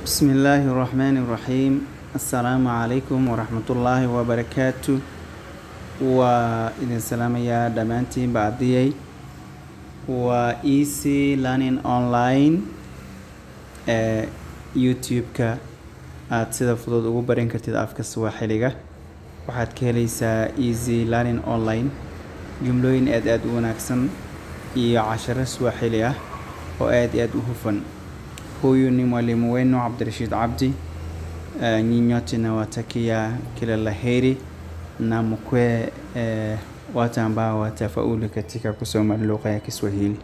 بسم الله الرحمن الرحيم السلام عليكم ورحمة الله وبركاته وإذن سلام يا دمانتي بعديي و easy learning online ee youtube-ka aada sida fudud ugu baran kartid afka swaaxiliga waxaad ka helaysaa easy learning online jumlooyin aad aada u wanaagsan iyo casharo swaaxili ah oo aada iyo aada u hufan huyu ni mwalimu wenu Abdirashid Abdi. Uh, nyinyi nyote nawatakia kila laheri na mkwe uh, watu ambao watafaulu katika kusoma lugha ya Kiswahili.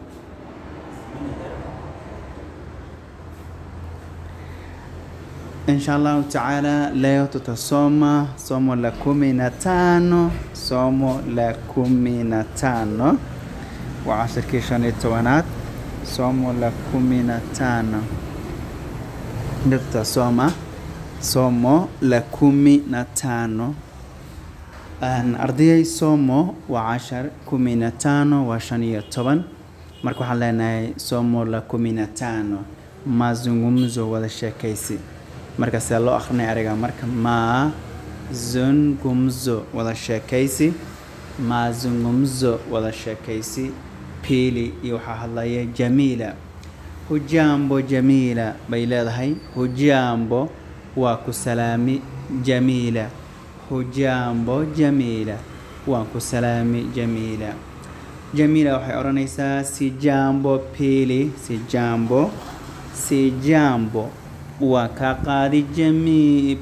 Insha Allahu taala, leo tutasoma somo la kumi na tano somo la kumi na tano wa cashirkii shan iyo tobanaad somo la kumi na tano ndio tutasoma somo la kumi na tano Aan ardayay somo waa cashar kumi na tano waa shan iyo toban marka waxaan leenahay somo la kumi na tano mazungumzo wada sheekaysi marka see loo akrinaya ariga marka mazungumzo wada sheekaysi mazungumzo wada sheekaysi pili iyo waxaa hadlaya jamiila hujambo jamiila bay leedahay hujambo waa ku salaami jamiila hujambo jamiila waan ku salaami jamiila jamiila waxay odhanaysaa si jambo pili si jambo si jambo waa kaa qaadi jami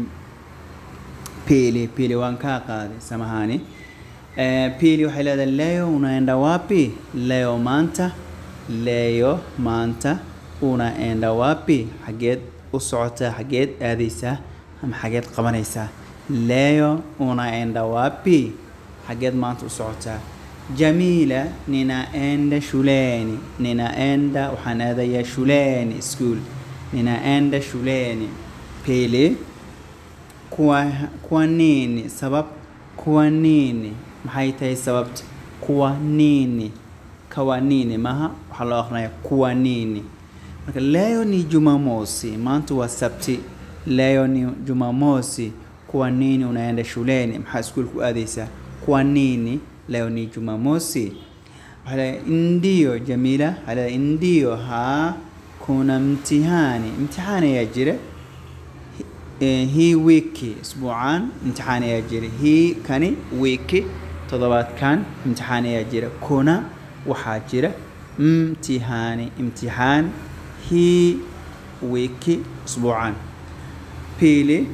pili pili waan kaa qaadi samahani Eh, pili waxay leedahay leo unaenda wapi leo maanta leo maanta unaenda wapi xageed u socotaa xageed aadaysaa ama xageed qabanaysaa leo unaenda wapi xageed maanta u socotaa jamiila ninaenda shuleni ninaenda waxaan aadayaa shuleni school ninaenda shuleni pili kwa, kwa nini sabab kwa nini maxay tahay sababta kuwa nini kawa nini maha waxaa loo aqrinaya kuwa nini marka leo ni jumamosi maanta waa sabti leo ni jumamosi kuwa nini unaenda shuleni maxaa iskuulka u aadaysaa kuwa nini leo ni jumamosi waxaa leeyahay ndio jamiila waxaa leeyahay ndio haa kuna mtihani mtihani ayaa jira Eh, hii wiki isbuucan imtixaan ayaa jira hii kani wiki toddobaadkan imtixaan ayaa jira kuna waxaa jira mtihani imtixaan hii wiki isbuucan pili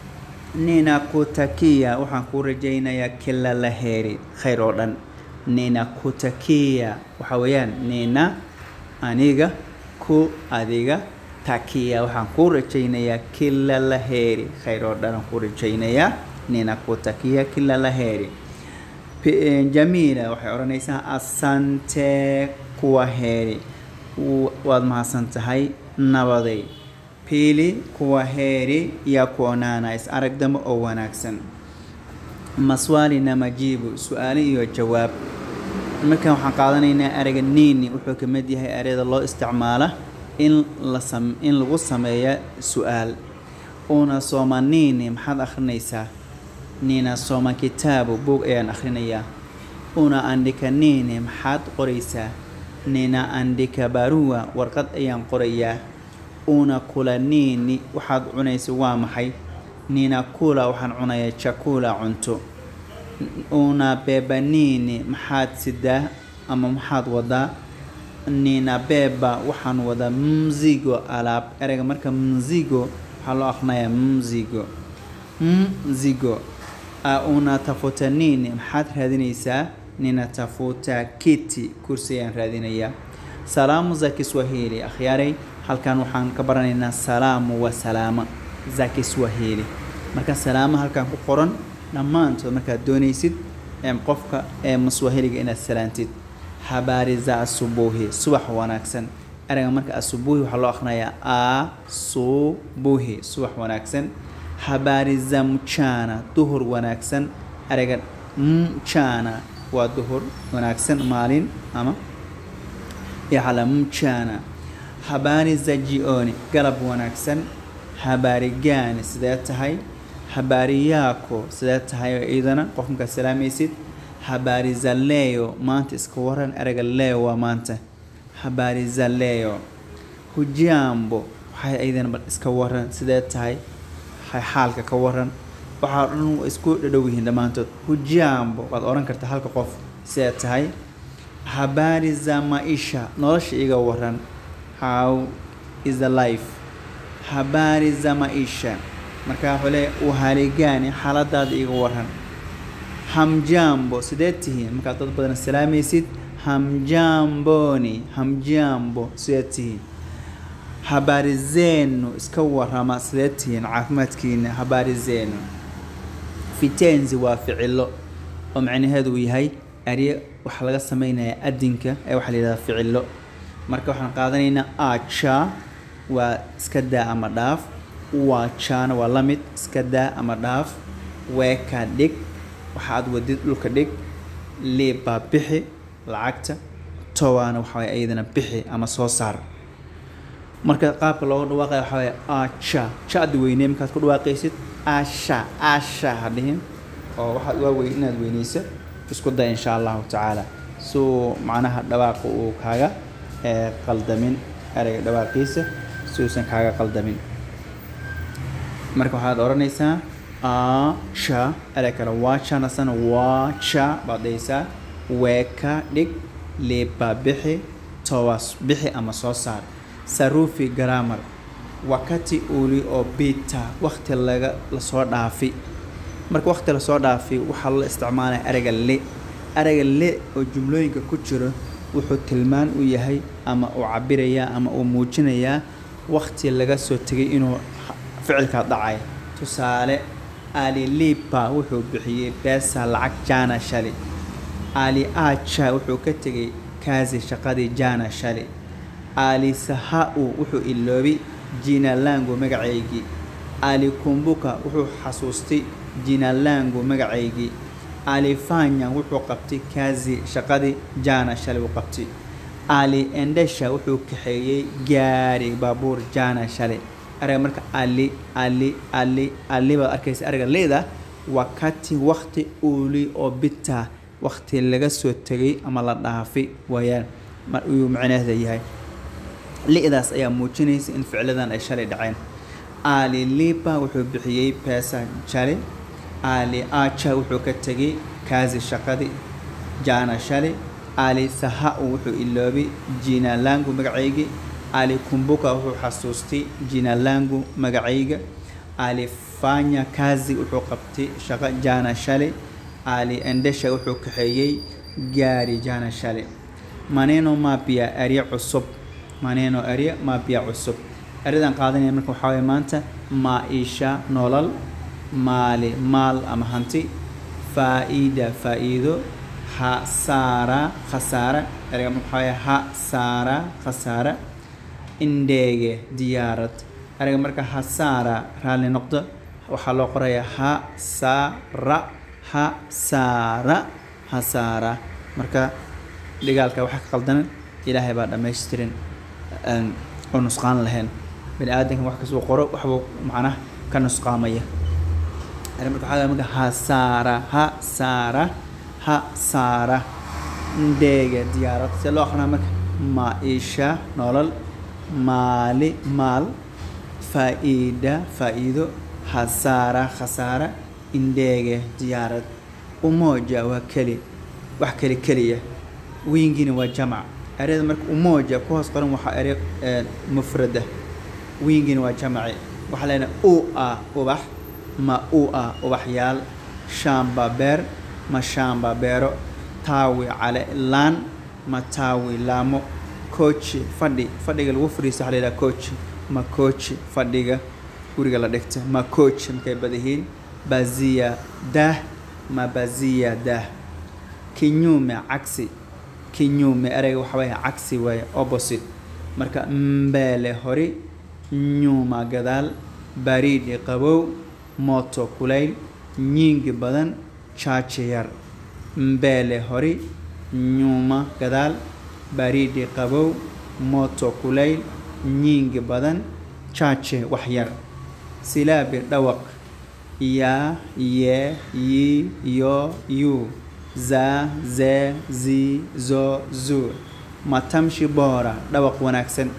ninakutakia waxaan kuu rajaynayaa kila la heri khayr oo dhan ninakutakia waxaa weeyaan nina aniga ku adiga takia waxaan kuu rajaynayaa kila la heri khayr oo dhan aan kuu rajaynayaa ninakutakia kila la heri P- jamiila waxay odhanaysaa asante kuwa heri W- waad mahadsan tahay nabaday pili kuwa heri ya kuonaana is arag dambe oo wanaagsan maswali na majibu su-aale iyo jawaab markan waxaan qaadanaynaa ereyga nini wuxuu ka mid yahay ereyada loo isticmaala in la sam in lagu sameeya su-aal una soma nini maxaad akhrinaysaa nina soma kitaabu buug ayaan akhrinayaa una andika nini maxaad qoraysaa nina andika barua warqad ayaan qorayaa una kula nini waxaad cunaysa waa maxay nina kula waxaan cunayaa chakula cunto una beba nini maxaad sidaa ama maxaad wadaa nina beba waxaan wadaa mzigo alaab ereyga marka mzigo waxaa loo aqrinayaa mzigo mzigo A una tafuta nini maxaad raadinaysaa nina tafuta kiti kursi ayaan raadinayaa salaamu za kiswahili akhyaaray halkan waxaan ka baranaynaa salaamu wa salaama za kiswahili marka salaama halkan ku qoran dhammaantood markaad doonaysid em, qofka ee maswahiliga inaad salaantid habari za asubuhi subax wanaagsan ereyga marka asubuhi waxaa loo akhrinayaa asubuhi subax wanaagsan habari za mchana duhur wanaagsan ereyga mchana waa duhur wanaagsan maalin ama yaxala mchana habari za jioni galab wanaagsan habari gani sidee tahay habari yako sidee tahay oo iidana qof markaad salaamaysid habari za leo maanta iska waran ereyga leo waa maanta habari za leo hujambo waxay iidana bal iska waran sidee tahay hay xaalka ka waran waxaa dhan isku dhadhow yihiin dhammaantood hujambo waad oran kartaa halka qof sidee tahay habari za maisha nolosha iga waran how is the life habari za maisha markaa wuxuu leeyahay uhaligani xaaladaada iga waran hamjambo sidee tihiin markaad dad badan salaamaysid hamjamboni hamjambo sidee tihiin habari zenu iska warama sidee tihiin caafimaadkiina habari zenu fitenzi waa ficilo oo macnaheedu uu yahay arye waxaa laga sameynaya adinka ee waxaa la yidhahdaa ficilo marka waxaan qaadanaynaa aja waa iska daa ama dhaaf waajana waa la mid iska daa ama dhaaf weeka dhig waxa aad wadid dhulka dhig liibbaa bixi lacagta towaana waxaa waye iyadana bixi ama soo saar marka qaabka looga dhawaaqaya waxaa waye aja ja-da weynee markaad ku dhawaaqaysid asha asha ha dhihin oo waxaad waa weyn inaad weyneyso isku day insha allahu tacaala suu macnaha dhawaaqa uu kaaga qaldamin ereyga dhawaaqiisa si uusan kaaga qaldamin marka waxaad odhanaysaa aja erey kale waajanasana waaja baad dhahaysaa weeka dhig liibbaa bixi towas bixi ama soo saar sarufi grammar wakati uli oo bita wakti laga lasoo dhaafi marka wakti lasoo dhaafi waxaa la isticmaalaya ereyga le ereyga le oo jumlooyinka ku jiro wuxuu tilmaan u yahay ama uu cabirayaa ama uu muujinayaa wakti laga soo tegay inuu ficilkaa dhacay tusaale alilipa wuxuu bixiyey beesa lacag jana shali ali aja wuxuu ka tegay kaasi shaqadii jana shali ali saha-u wuxuu iloobi jinalangu magacaygii ali kumbuka wuxuu xasuustay jinalangu magacaygii ali fanya wuxuu qabtay kaasi shaqadii jana shalay uu qabtay ali endesha wuxuu kaxeeyey gaari baabuur jana shalay ereyga marka ali ali ali ali baad arkaysa ereyga leeda wakati wakti uli oo bita wakti laga soo tegay ama la dhaafi waayaan uu macnaheeda yahay li-daas ayaa muujinaysa in ficladan ay shalay dhaceen ali lipa wuxuu bixiyey peesa shalay ali aja wuxuu ka tegay kaasi shaqadii jana shalay ali saha-u wuxuu iloobay jinalangu magacaygii ali kumbuka wuxuu xasuustay jinalangu magacayga ali fanya kazi wuxuu qabtay shaqo jana shalay ali endesha wuxuu kaxeeyey gaari jana shalay maneno mapia erya cusub maneno erya mapia cusub eryadan qaadanaya marka waxaa waye maanta maa-isha nolol maali maal ama hanti faa-ida faa-iido hasaara khasaara ereyga marka waxaa waye hasaara khasaara indheege diyaarad ereyga marka hasaara raalli noqdo waxaa loo qorayaa hasara hasaara hasaara marka dhigaalka waxa ka qaldanan ilaahay baa dhammaystirin oo nusqaan lahayn bani aadanka wax kasuu qoro waxbuu macnaha ka nusqaamaya marka waxaa marka hasaara hasaara hasaara indheega diyaarad see loo aqrinaa marka maa-isha nolol maali maal faa-iida faa-iido hasaara khasaara indheege diyaarad umoja waa keli wax keli keliya wiingina waa jamac ereyada marka umoja ku hoos qoran waxaa erey mufrada wiingina waa jamaci waxaa leenahay u a ubax ma u a ubaxyaal shaamba beer ma shaamba beero taawi cale laan ma taawi laamo kooji fadhi fadhiga lagu fadhiisto waxa la yidhaha kooji ma kooji fadhiga guriga la dhigta ma kooji markay badahiin baziya daah ma baziya daah kinyume cagsi kinyume ereyga waxa waaya cagsi waaye opposite marka mbeele hori nyuma gadaal bariidhi qabow mooto kulayl nyiingi badan jaaji yar mbeele hori nyuma gadaal bariidhi qabow mooto kulayl nyingi badan chache wax yar silaabi dhawaq ya ye yi yo yu za ze zi zo zu matamshi bora dhawaq wanaagsan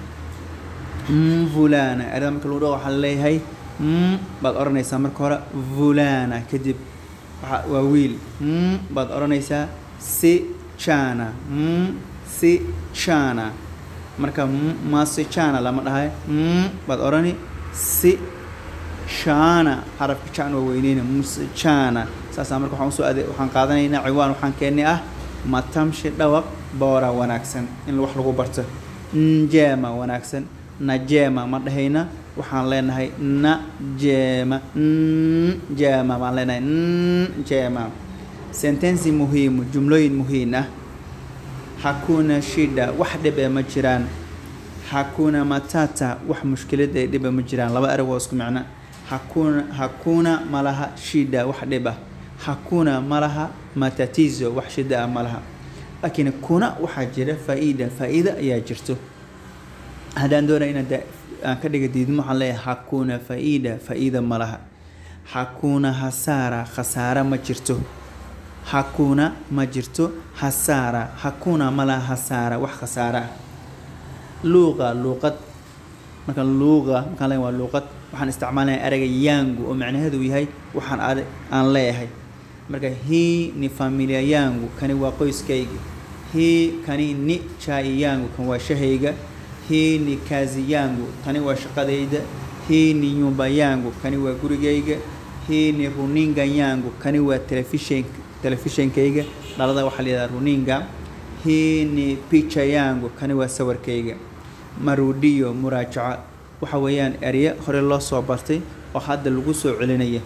fulana erada marka lagu dhawo waxaa leeyahay baad odhanaysaa marka hore fulana kadib waa wiil baad odhanaysaa si chana si chana marka masichana lama dhahay baad odhani si shana xarafka jan waa weyneyna musichana saasaa marka waxaan usoo ade waxaan qaadanaynaa ciwaan waxaan keennay ah matamshi dhawaq boora wanaagsan in wax lagu barto njema wanaagsan najema ma dhahayna waxaan leenahay najema njema baan leenahay njema sentensi muhiimu jumlooyin muhiim ah hakuna shida wax dhibe ma jiraan hakuna matata wax mushkilada ay dhiba ma jiraan laba erag waa isku micno hakuna hakuna malaha shida wax dhiba hakuna malaha matatizo wax shida ah malaha laakiin kuna waxaa jira faa-ida faa-ida ayaa jirto haddaan doonaya inaan aan ka dhiga diidmo waxaan leeyahay hakuna faa-ida faa-ida ma laha hakuna hasaara khasaara ma jirto hakuna ma jirto hasaara hakuna ma laha hasaara wax khasaara ah luuqa luuqad marka luuqa markaan leeyahay waa luuqad waxaan isticmaalaya ereyga yangu oo macnaheedu yahay waxaan ad aan leeyahay marka hii ni familia yangu kani waa qoyskayga hii kani ni chai yangu kan waa shahayga hii ni kazi yangu tani waa shaqadayda hii ni nyumba yangu kani waa gurigayga hii ni runinga yangu kani waa telefishin telefishinkayga dhalada waxaa layidhaha runinga hii ni picha yangu kani waa sawirkayga marudiyo muraajaca waxa weeyaan erye hore loo soo bartay oo hadda lagu soo celinaya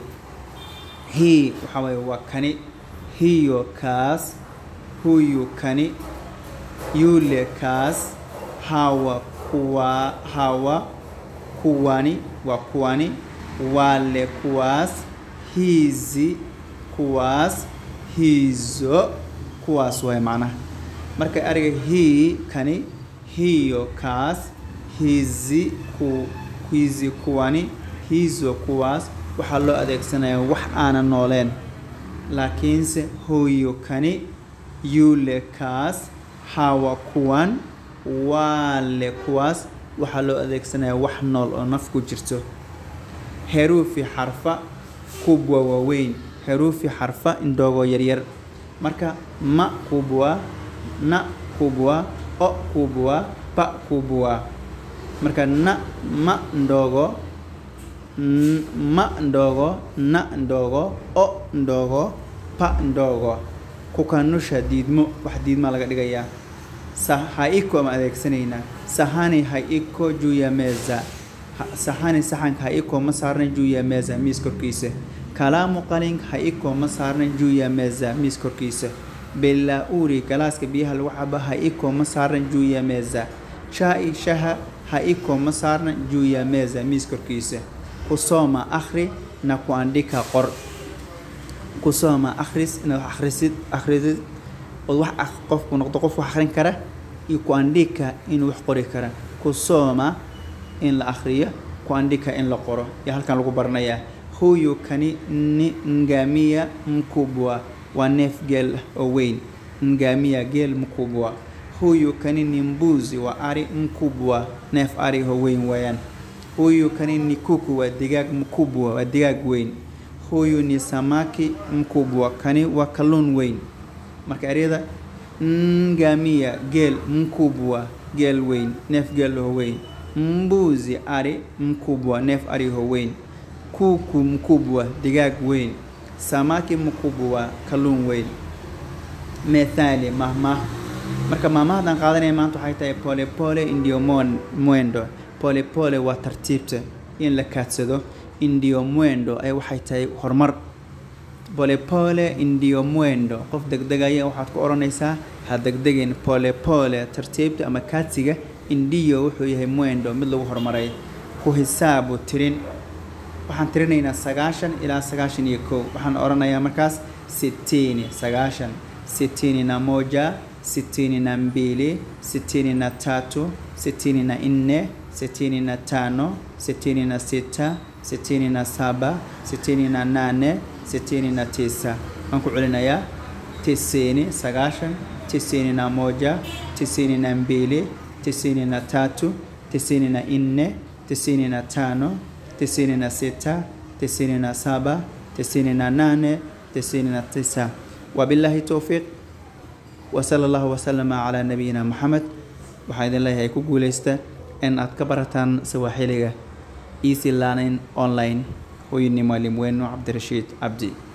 hii waxa weeye waa kani hiyo kaas huyu kani yule kaas hawa kuwa hawa kuwani waa kuwani wale kuwaas hizi kuwaas hizo kuwaas waay macnaha marka ereyga hii kani hiyo kaas hizi ku hizi kuwani hizo kuwaas waxaa loo adeegsanayaa wax aanan nooleen laakiinse huyo kani yule kaas hawa kuwan wale kuwaas waxaa loo adeegsanayaa wax nool oo naf ku jirto heruufi xarfa kubwa waaweyn heruufi xarfa indhoogoo yaryar marka ma kubwa na kubwa o kubwa pa kubwa marka na ma ndogo ma ndogo na ndogo o ndogo pa ndogo kukanusha diidmo wax diidmaa laga dhigayaa sa haiko ama adeegsanaynaa sahani haiko juu ya meza sahani saxanka haiko ma saarnan juu ya meza miis korkiisa kalaamu qalin haiko ma saarnan juu ya meza miis korkiisa belauri galaaska biyaha lagu caba haiko ma saarnan juu ya meza chai shaha haiko ma saarnan juu ya meza miis korkiisa kusoma akhri na kuandika qor kusoma akhris inaad wax akhrisid akhrisid ood wax qofku noqdo qof wax akhrin kara iyo kuandika inuu wax qori kara kusoma in la akhriyo kuandika in la qoro iyo halkan lagu baranayaa huyu kani ni ngamia mkubwa waa neef geel ah oo weyn ngamia geel mkubwa huyu kani ni mbuzi waa ari mkubwa neef ari oo weyn weeyaan huyu kani ni kuku waa digaag mkubwa waa digaag weyn huyu ni samaki mkubwa kani waa kalluun weyn marka eryada ngamia geel mkubwa geel weyn neef geel oo weyn mbuzi ari mkubwa neef ari oo weyn kuku mkubwa digaag weyn samaki mkubwa kalluun weyn methali mahmah marka maamahadaan qaadanaya maanta waxay tahay pole pole indio mwendo pole pole waa tartiibta in la kaadsado indio mwendo ay waxay tahay horumar pole pole indio mwendo qof degdegaya waxaad ku odhanaysaa ha degdegin pole pole tartiibta ama kaadsiga indio wuxuu yahay mwendo mid lagu horumaray ku hisaabu tirin waxaan tirinaynaa sagaashan ilaa sagaashan iyo kow waxaan odhanayaa markaas sitini sagaashan sitini na moja sitini na mbili sitini na tatu sitini na nne sitini na tano sitini na sita sitini na saba sitini na nane sitini na tisa waan ku celinayaa tisini sagaashan tisini na moja tisini na mbili tisini na tatu tisini na nne tisini na tano tisini na sita tisini na saba tisini na nane tisini na tisa wabillahi towfiiq wasala allahu wasalama calaa nabiyina maxamed waxaa idin leeyahay ku guuleysta in aad ka barataan sawaaxiliga easy learning online huyu ni mwalimu wenu cabdirashiid cabdi